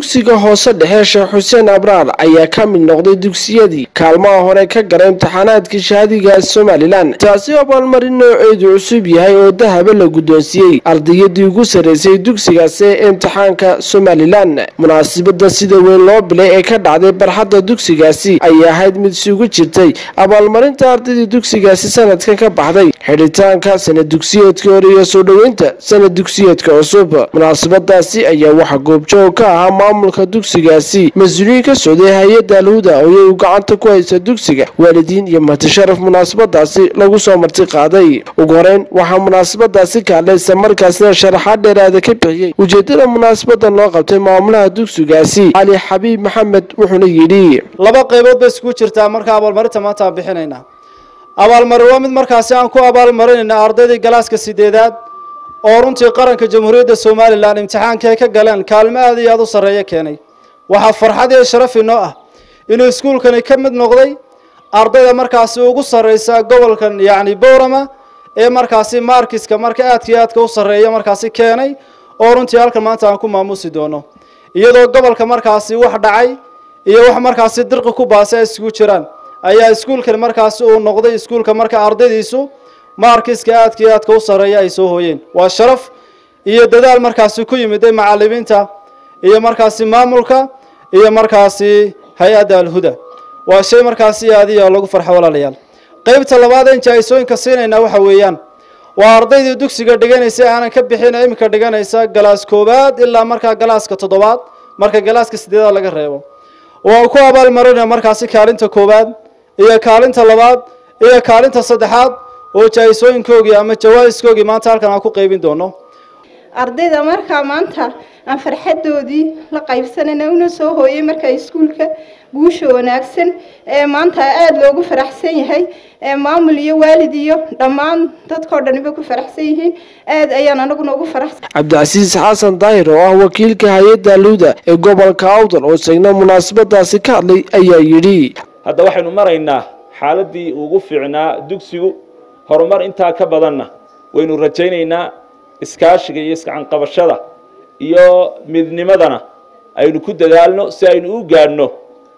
dugsiga hoose dhexe sheekh xuseen abraar ayaa ka mid noqday dugsiyadii kaalmaha hore ka galay imtixaanaadka shahaadiga somalilan taasi abaalmarin nooceedu cusub yahay oo dahaba la guddoonsiiyey ardayadii ugu sarreysay dugsigaasi ee imtixaanka somalilan munaasabada sida weyn loo bilay ee ka dhacday barxadda dugsigaasi ayay ahayd mid isugu jirtay abaalmarinta ardaydii dugsigaasi sanadkan ka baxday xidhitaanka sanad dugsiyeedka hore iyo soo dhoweynta sanad dugsiyeedka cusub munaasabadaasi ayaa waxaa goobjoog ka ahaa maamulka dugsigaasi mas-uuliyiin ka socday hay-adda alhuda oo iyagu gacanta ku haysa dugsiga waalidiin iyo martisharaf munaasabadaasi lagu soo marti qaaday ugu horeyn waxaa munaasabadaasi kaaleysa markaasina sharaxaad dheeraada ka bixiyey ujeedada munaasabadan loo qabtay maamulaha dugsigaasi cali xabiib maxamed wuxuuna yidhi laba qaybood bay iskugu jirtaa marka abaalmarinta maanta aan bixinaynaa abaalmarin waa mid markaasi aan ku abaalmarinayna ardaydii galaaska sideedaad oo runtii qaranka jamhuuriyadda somalilan imtixaanka ay ka galeen kaalmo aad iyo aada u sarreeya keenay waxaa farxad iyo sharaf inoo ah inuu iskuulkani ka mid noqday ardayda markaasi ugu sarreysa gobolkan yacni bowrama ee markaasi markiska marka aadka iyo aadka u sarreeya markaasi keenay oo runtii halkan maanta aan ku maamuusi doono iyadoo gobolka markaasi wax dhacay iyo wax markaasi dirqi ku baasay ay isugu jiraan ayaa iskuulkan markaasi uu noqday iskuulka marka ardaydiisu maarkiska aadka iyo aadka u sarreeya ay soo hooyeen waa sharaf iyo dadaal markaasi ku yimiday macalimiinta iyo markaasi maamulka iyo markaasi hay-adda alhuda waa shay markaasi aad iyo lagu farxo walaalayaal qeybta labaad een jaa-isooyinka siinaynaa waxa weeyaan waa ardaydii dugsiga dhiganaysa aanan ka bixin iminka dhiganaysa galaas koowaad ilaa markaa galaaska toddobaad marka galaaska sideedaad laga reebo waan ku abaalmarinaya markaasi kaalinta koowaad iyo kaalinta labaad iyo kaalinta saddexaad oo jaa-isooyinkoogii ama jawaa-iskoogii maanta halkan aan ku qeybin doono ardayda markaa maanta aan farxadoodii la qaybsanayna una soo hooyay markaa iskuulka guusha wanaagsan ee maanta aada loogu faraxsan yahay ee maamul iyo waalid iyo dhammaan dadkao dhaniba ku faraxsan yihiin aada ayaan anaguna ugu faraxsan cabdicasiis xasan daahir oo ah wakiilka hay-adda aluda ee gobolka awdal oo isagna munaasabadaasi ka hadlay ayaa yidhi hadda waxaynu maraynaa xaaladii ugu fiicnaa dugsigu horumar intaa ka badanna waynu rajaynaynaa iskaashiga iyo isgacanqabashada iyo midnimadana aynu ku dadaalno si aynu u gaadhno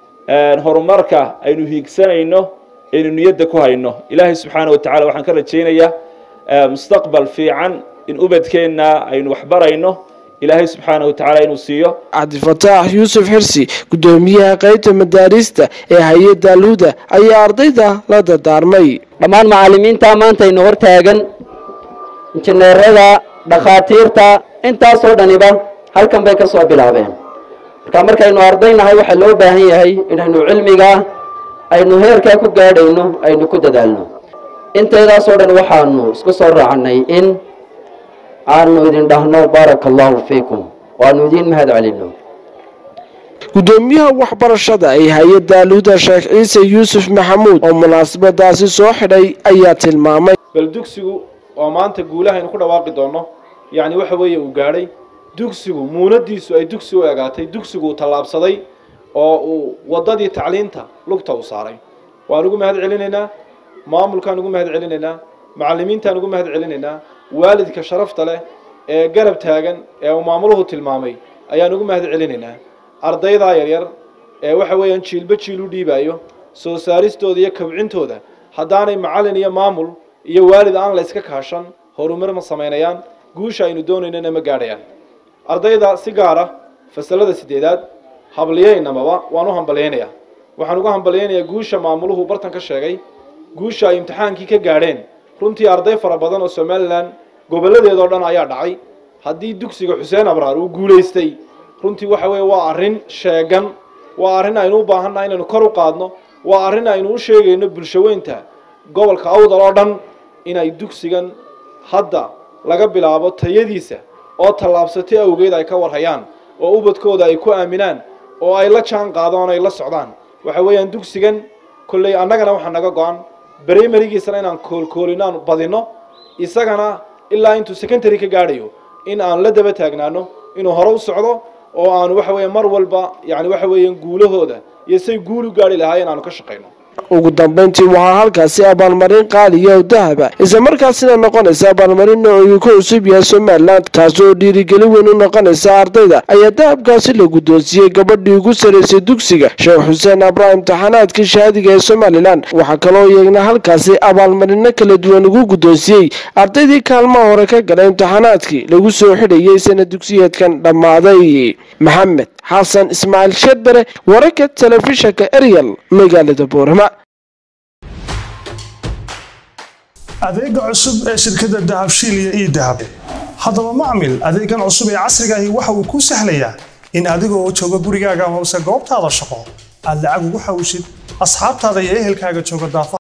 horumarka aynu hiigsanayno aynu niyadda ku hayno ilaahay subxaana wa tacala waxaan ka rajaynayaa mustaqbal fiican in ubadkeenna aynu waxbarayno ilaahay subxaana wa tacaala inuu siiyo cabdifataax yuusuf xirsi guddoomiyaha qeybta madaarista ee hay-adda aluda ayaa ardayda la dardaarmay dhammaan macallimiinta maanta ino hortaagan injineerada dhakhaatiirta intaasoo dhaniba halkan bay ka soo bilaabeen marka markaynu ardaynahay waxaa loo baahan yahay inaynu cilmigaa aynu heerkaa ku gaadhayno aynu ku dadaalno inteedaasoo dhan waxaanu isku soo raacnay in aanu idin dhahno baaraka allahu fiikum waanu idiin mahad celino guddoomiyaha waxbarashada ee hay-adda aluda sheekh ciise yuusuf maxamuud oo munaasabadaasi soo xidhay ayaa tilmaamay bal dugsigu oo maanta guulahaynu ku dhawaaqi doonno yacni waxa weeye uu gaadhay dugsigu muunadiisu ay dugsi u egaatay dugsigu uu tallaabsaday oo uu waddadii tacliinta lugta u saaray waan ugu mahad celinaynaa maamulkaan ugu mahad celinaynaa macallimiintaan ugu mahad celinaynaa waalidka sharafta leh ee garab taagan ee uu maamuluhu tilmaamay ayaan ugu mahad celinaynaa ardaydaa yaryar ee waxa weeyaan jiilba jiil u dhiibaayo soo saaristooda iyo kabcintooda haddaanay macallin iyo maamul iyo waalid aan la yska kaashan horumar ma samaynayaan guusha aynu doonaynana ma gaadhayaan ardayda si gaara fasalada sideedaad habliyeynamaba waan u hambalyaynayaa waxaan ugu hambalyaynayaa guusha maamuluhu bartan ka sheegay guusha ay imtixaankii ka gaadheen runtii arday fara badan oo somalilan gobolladeedoo dhan ayaa dhacay haddii dugsiga xuseen abraar uu guulaystay runtii waxa weeye waa arrin sheegan waa arrin aynu u baahannaha inaynu kor u qaadno waa arrin aynu u sheegayno bulshaweynta gobolka awdal oo dhan inay dugsigan hadda laga bilaabo tayadiisa oo tallaabsatay awgeed ay ka warhayaan oo ubadkooda ay ku aaminaan oo ay la jaan qaadaan ay la socdaan waxa weeyaan dugsigan kolley annagana waxaa naga go-an brimarigiisana inaan koolkoolino aan badino isagana ilaa intuu secondary ka gaadhayo in aan la daba taagnaano inuu hore u socdo oo aanu waxa weeye mar walba yani waxa weeyaan guulahooda iyo say guul u gaadhi lahaayeen aanu ka shaqayno ugu dambeyntii waxaa halkaasi abaalmarin qaaliya oo dahaba islamarkaasina noqonaysa abaalmarin noocii ku cusub yahay somalilan taas oo dhiirigeli weyn u noqonaysa ardayda ayaa dahabkaasi la guddoonsiiyey gabadhii ugu saraysay dugsiga sheekh xuseen abraahim imtixaanaadkii shahaadiga ee somalilan waxaa kaloo iyagna halkaasi abaalmarino kala duwan ugu guddoonsiiyey ardaydii kaalmaha hore ka galay imtixaanaadkii lagu soo xidhayay sana dugsiyeedkan dhammaaday maxamed xasan ismaaciil shedbere wararka telefishanka eryal magaalada boorama adeega cusub ee shirkadda dahabshiil iyo ii dahab haddaba macmil adeegan cusub ee casrigaahi waxa uu kuu sahlayaa in adigoo jooga gurigaaga hoose goobtaada shaqo aad lacag ugu xawishid asxaabtaada iyo ehelkaaga jooga daafaha